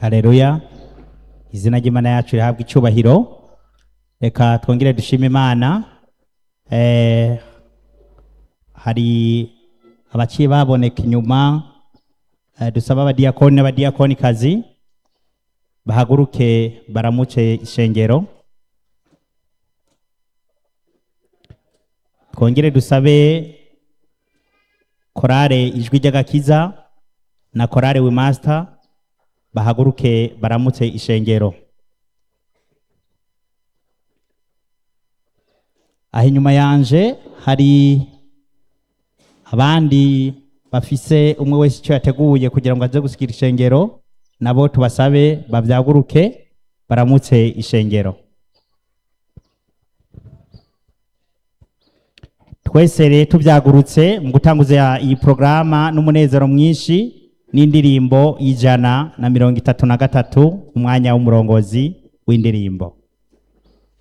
hareruya izina ry'imana yacu rihabwa icyubahiro reka twongere dushime imana Eh, hari abaciye baboneka inyuma eh, dusaba abadiyakoni n'abadiyakonikazi bahaguruke baramuce ishengero twongere dusabe korale ijwi ry'agakiza na korale wimaster bahaguruke baramutse ishengero aho inyuma yanje hari abandi bafise umwe wese icyo yateguye kugira ngo aze gusikira ishengero nabo tubasabe babyaguruke baramutse ishengero twese rero tubyagurutse mu gutanguza iyi porogaramu n'umunezero mwinshi n'indirimbo y'ijana na mirongo itatu na gatatu umwanya w'umurongozi w'indirimbo